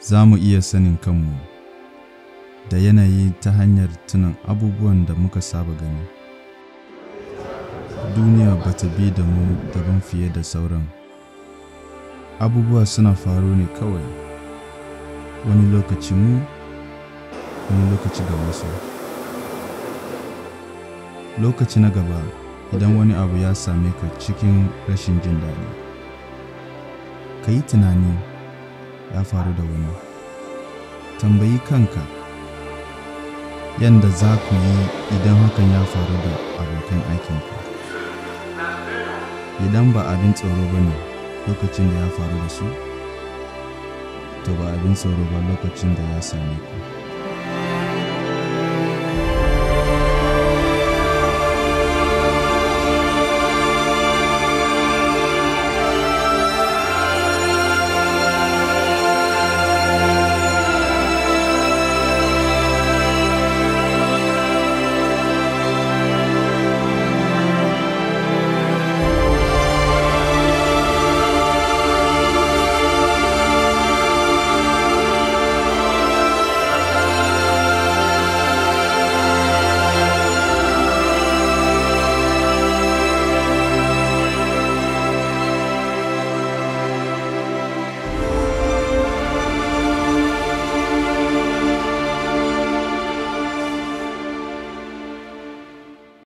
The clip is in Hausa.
za mu iya sanin kanmu da yanayi ta hanyar tunan abubuwan da muka saba gani duniya ba ta bi da mu daban fiye da sauran abubuwa suna faru ne kawai wani lokaci mu wani lokaci ga wasu lokaci na gaba idan wani abu ya same ka cikin rashin jin daɗi ka yi tunani ya faru da wani tambayi kanka yadda za ku yi idan hakan ya faru da abokan aikinku idan ba abin tsoro ba ne lokacin da ya faru da su to ba abin tsoro ba lokacin da ya same ku